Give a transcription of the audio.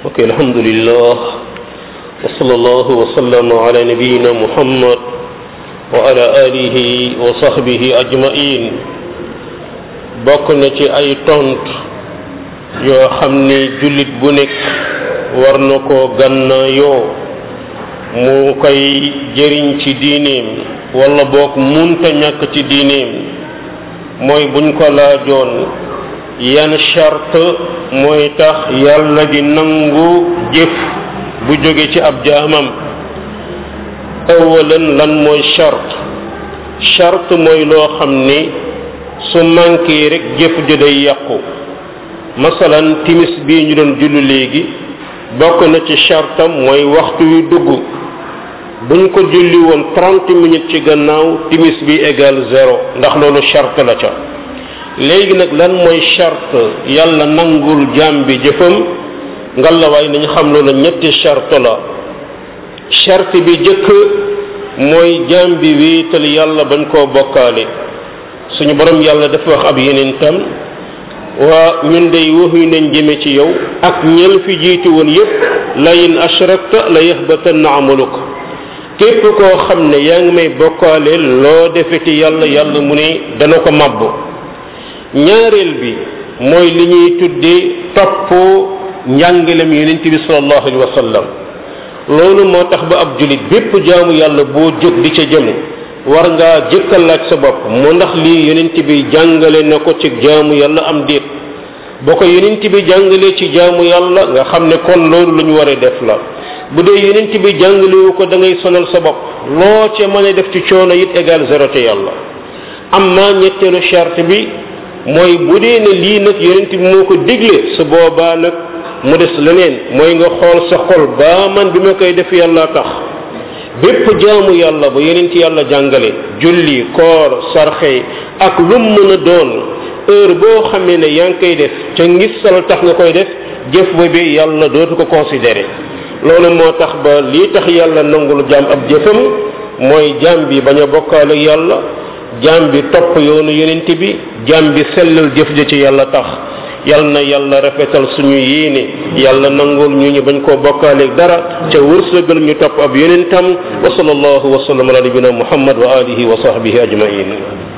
ok alhamdulillah wa sallallahu wa sallam ala nabiyina muhammad wa ala alihi wa sahbihi ajmain bokk na ci ay tont yoo xam ni jullit bu nekk war na koo gannaayoo mu koy jëriñ ci diineem wala boog munta ñàkk ci diineem mooy buñ ko laajoon yan charte mooy tax yàlla di nangu jëf bu jóge ci ab jaamam awalan lan mooy charte charte mooy loo xam ni su manqué rek jëf ji day yàqu masalan timis bii ñu doon julli léegi bokk na ci chartam mooy waxtu wi dugg buñ ko julli woon trente minutes ci gannaaw timis bi égal zéro ndax loolu charte la ca léegi nag lan mooy charte yàlla nangul jaam bi jëfam ngalawaay nañu xam loolu ñetti charte la charte bi jëkk mooy jaam bi wéetal yàlla bañ koo bokkaale suñu borom yàlla dafa wax ab yeneen tam waa ñun day waxuy nañ jëme ci yow ak ñel fi jiitu woon yépp la in ashrakta la yahbatanna amaluk képp koo xam ne yaa ngi may bokkaale loo defe ci yàlla yàlla mu ne dana ko màbb ñaareel bi mooy li ñuy tuddee topp njàngalem yonent bi sallallahu alayhi wa sallam loolu moo tax ba ab julit bépp jaamu yàlla boo jóg di ca jëm war ngaa jëkkal laaj sa bopp mu ndax lii yonent bi jàngale na ko ci jaamu yàlla am déet boo ko yonent bi jàngalee ci jaamu yàlla nga xam ne kon loolu lu ñu war a def la bu dee yonent bi jàngalewu ko da ngay sonal sa bopp loo ca mën a def ci coono it égal zéro te yàlla amma ñetteelu charte bi mooy bu dee ne lii nag yonent bi moo ko digle su boobaa nag mu des leneen mooy nga xool sa xol ba man bi ma koy def yàlla tax bépp jaamu yàlla ba yonent yàlla jàngale julli koor sarxe ak lum mën a doon heure boo xamee ne yaa ngi koy def ca ngisal tax nga koy def jëf ba bi yàlla dootu ko considéré loolu moo tax ba lii tax yàlla nangul jaam ab jëfam mooy jaam bi bañ a bokkaale yàlla jaam bi topp yoonu yonent bi jaam bi sellal jëf ja ci yàlla tax yal na yàlla rafetal suñu yéene yàlla nangul ñu ñu bañ koo bokkaaleeg dara ca wërsëgal ñu topp ab yonentam wa sallallahu wa sallam ala nabina muhammad wa alihi wa sahbihi ajmain